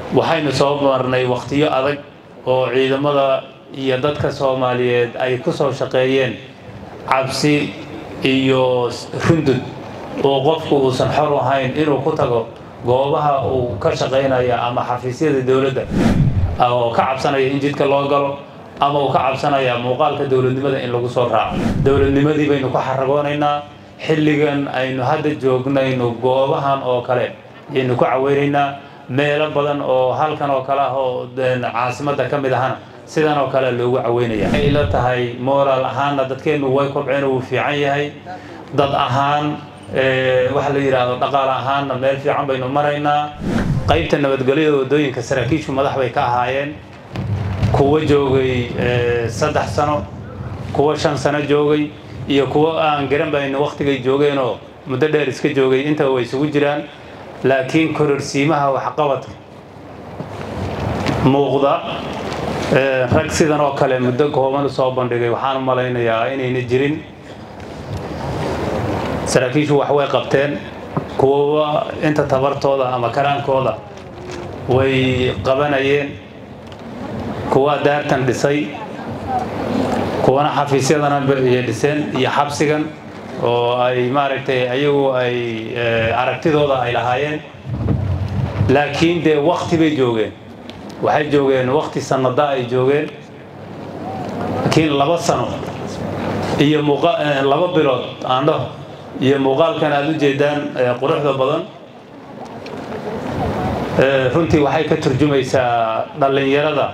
waxaynu soo marnay wakhtiyo adag oo ciidamada iyo dadka soomaaliyeed ay ku soo shaqeeyeen cabsi iyo rundud oo qofku uusan xor ahayn inuu ku tago goobaha uu ka shaqaynaya ama xafiisyada dowladda oo ka cabsanaya in jidka loo galo ama uu ka cabsanaya muuqaalka dowladnimada in lagu soo raaco dowladnimadii baynu ku xaragoonaynaa xilligan aynu hadda joognayno goobahan oo kale ayaynu ku caweynaynaa meelo badan oo halkan oo kale ah oo caasimadda ka mid ahana sidan oo kale loogu caweynaya waxay ila tahay moraal ahaanna dadkeennu way kobceen uu fiican yahay dad ahaan waxa la yidhaahdo dhaqaale ahaanna meel fiican baynu maraynaa qaybta nabadgelyada waddooyinka saraakiishu madax bay ka ahaayeen kuwa joogay saddex sano kuwa shan sano joogay iyo kuwa aan garan bayno wakhtigay joogeenoo muddo dheer iska joogay intaba way isugu jiraan laakiin kororsiimaha waxqabadka muuqda rag sidan oo kale muddo kooban u soo bandhigay waxaan u malaynayaa inayna jirin saraakiishu wax way qabteen kuwaba inta tabartooda ama karaankooda way qabanayeen kuwa daartan dhisay kuwana xafiisyadana iyo dhiseen iyo xabsigan oo ay maaragtay ayagu ay aragtidooda ay lahaayeen laakiin dee wakti bay joogeen waxay joogeen wakti sanada ay joogeen laakiin laba sano iyo laba bilood aandhaho iyo muuqaalkan aada u jeedaan quruxda badan runtii waxay ka turjumaysaa dhallinyarada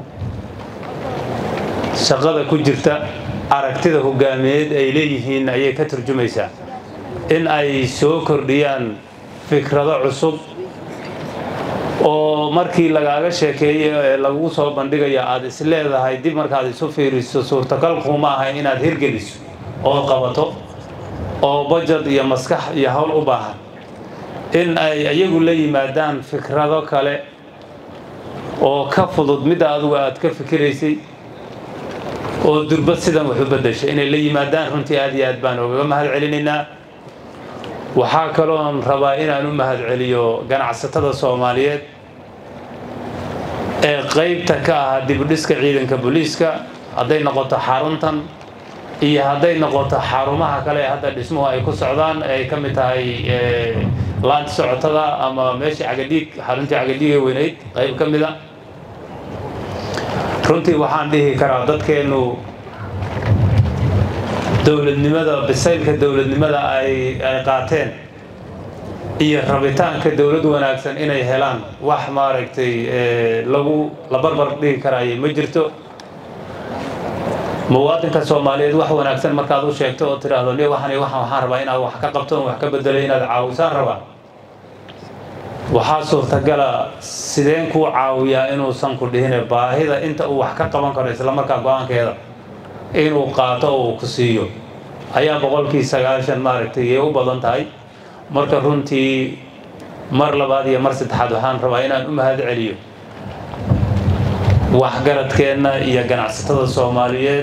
shaqada ku jirta aragtida hogaamiyeed ay leeyihiin ayay ka turjumaysaa in ay soo kordhiyaan fikrado cusub oo markii lagaaga sheekeeyo ee lagu soo bandhigayo aada is leedahay dib markaad isu fiiriso suurtagal kuma aha inaad hirgeliso oo qabato oo bajad iyo maskax iyo howl u baahan in ay iyagu la yimaadaan fikrado kale oo ka fudud midda adugu aad ka fikiraysay oo durbad sidan wax u beddeshay inay la yimaadaan runtii aad iyo aad baan ogaga mahad celinaynaa waxaa kaloon rabaa inaan u mahad celiyo ganacsatada soomaaliyeed ee qaybta ka ah dibudhiska ciidanka booliiska hadday noqoto xaruntan iyo hadday noqoto xarumaha kale ee hadda dhismuhu ay ku socdaan ay ka mid tahay laanta socotada ama meeshii cagadhiig xaruntii cagadhiiga weynayd qayb ka mid a runtii waxaan dhihi karaa dadkeennu dowladnimada bisaylka dowladnimada ay ay qaateen iyo rabitaanka dowlad wanaagsan inay helaan wax maaragtay lagu la barbar dhigi karaayo ma jirto muwaadinka soomaaliyeed wax wanaagsan markaad u sheegto oo tidhaahdo ni waxan waxaan waxaan rabaa inaad wax ka qabto wax ka bedelay inaad caawisaan rabaa waxaa suurtagala sideen kuu caawiyaa inuusan ku dhihine baahida inta uu wax ka qaban karo islamarkaa go-aankeeda inuu qaato oo uu ku siiyo ayaa boqolkii sagaashan maaragtay yay u badan tahay marka runtii mar labaad iyo mar saddexaad waxaan rabaa inaan u mahad celiyo waxgaradkeenna iyo ganacsatada soomaaliyeed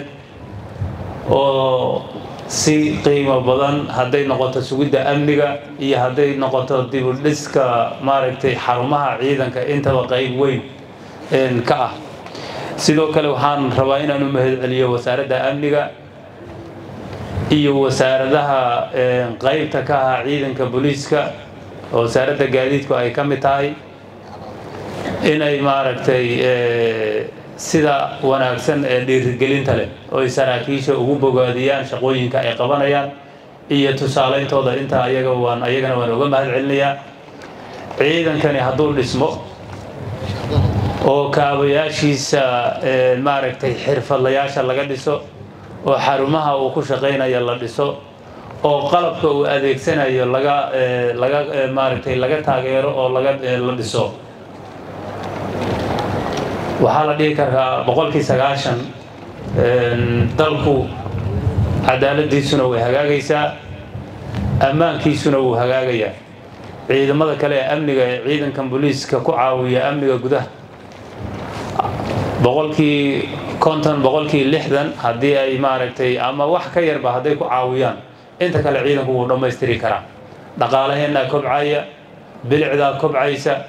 oo si qiimo badan hadday noqoto sugidda amniga iyo hadday noqoto dibudhiska maaragtay xarumaha ciidanka intaba qayb weyn ka ah sidoo kale waxaan rabaa inaan u mahad celiyo wasaaradda amniga iyo wasaaradaha qaybta ka ah ciidanka booliiska oo wasaaradda gaadiidku ay ka mid tahay inay maaragtay sida wanaagsan ee dhiirigelinta leh oy saraakiisha ugu bogaadiyaan shaqooyinka ay qabanayaan iyo tusaaleyntooda intaa ayaga waan ayagana waan uga mahad celinayaa ciidankani hadduu dhismo oo kaabayaashiisa maaragtay xirfadlayaasha laga dhiso oo xarumaha uu ku shaqaynayo la dhiso oo qalabka uu adeegsanayo laga laga maaragtay laga taageero oo laga la dhiso waxaa la dhihi karaa boqolkii sagaashan dalku cadaaladiisuna way hagaagaysaa ammaankiisuna wuu hagaagayaa ciidamada kale ee amniga ee ciidankan booliiska ku caawiya amniga gudaha boqolkii konton boqolkii lixdan haddii ay maaragtay ama wax ka yarba hadday ku caawiyaan inta kale ciidanku wuu dhammaystiri karaa dhaqaalaheennaa kobcaya bilicdaa kobcaysa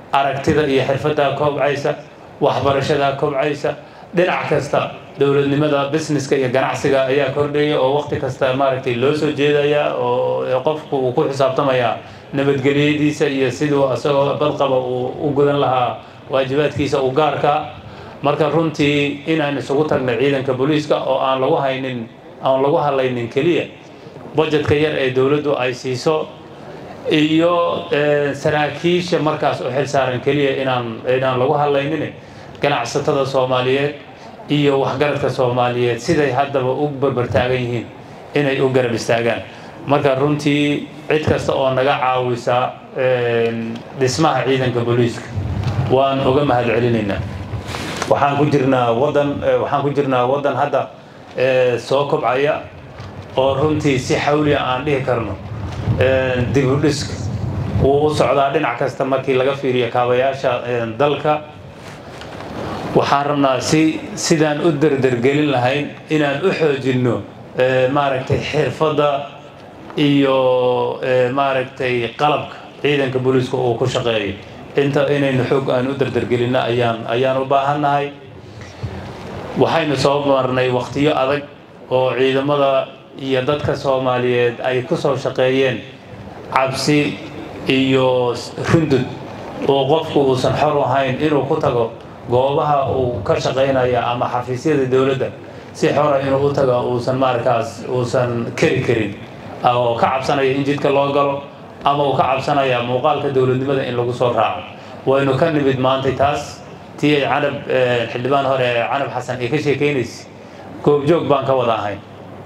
aragtida iyo xirfaddaa kobcaysa waxbarashadaa kobcaysa dhinac kasta dowladnimada businesska iyo ganacsiga ayaa kordhaya oo waqti kasta maaragtay loo soo jeedaya oo qofku uu ku xisaabtamaya nabadgelyadiisa iyo siduu isagoo badqaba uu u gudan lahaa waajibaadkiisa u gaarka marka runtii inaan isugu tagna ciidanka booliiska oo aan lagu haynin aan lagu hadlaynin keliya budgetka yar ee dowladdu ay siiso iyo saraakiisha markaas u xilsaaran keliya inaan inaan lagu hadlaynin ganacsatada soomaaliyeed iyo waxgaradka soomaaliyeed siday haddaba u barbartaagan yihiin inay u garab istaagaan marka runtii cid kasta oo naga caawisa dhismaha ciidanka booliiska waan uga mahad celinaynaa waxaan ku jirnaa wadan waxaan ku jirnaa waddan hadda soo kobcaya oo runtii si xawliya aan dhihi karno dibudhiska wuu u socdaa dhinac kasta markii laga fiiriyo kaabayaasha dalka waxaan rabnaa si sidaan u derdergelin lahayn inaan u xoojinno maaragtay xirfadda iyo maaragtay qalabka ciidanka booliiska uu ku shaqeeyo inta inaynu xoog aan u derdergelinno ayaan ayaan u baahannahay waxaynu soo marnay waqtiyo adag oo ciidamada iyo dadka soomaaliyeed ay ku soo shaqeeyeen cabsi iyo rundud oo qofku uusan xor ahayn inuu ku tago goobaha uu ka shaqaynaya ama xafiisyada dowladda si xora inuu u tago uusan markaas uusan keri karin oo ka cabsanaya in jidka loo galo ama uu ka cabsanaya muuqaalka dowladnimada in lagu soo raaco waynu ka nimid maantay taas tii ay canab xildhibaan hore canab xasan ay ka sheekaynaysa goobjoog baan ka wada ahayn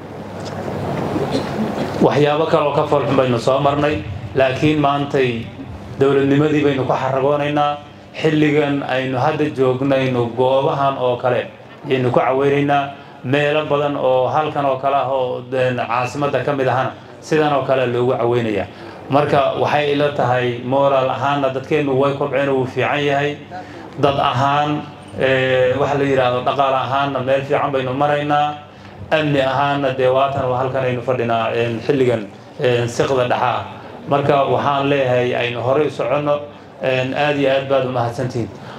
waxyaabo kaleoo ka foolxun baynu soo marnay laakiin maantay dowladnimadii baynu ku xaragoonaynaa xilligan aynu hadda joognayno goobahan oo kale ayaynu ku caweynaynaa meelo badan oo halkan oo kale ah oo caasimadda ka mid ahana sidan oo kale loogu caweynayaa marka waxay ila tahay moraal ahaanna dadkeennu way kobceen wuu fiican yahay dad ahaan waxa la yidhaahdo dhaqaale ahaanna meel fiican baynu maraynaa amni ahaanna dee waatan oo halkan aynu fadhinaa xilligan siqda dhexaa marka waxaan leeyahay aynu horey u soconno aad iyo aad baad u mahadsantihiin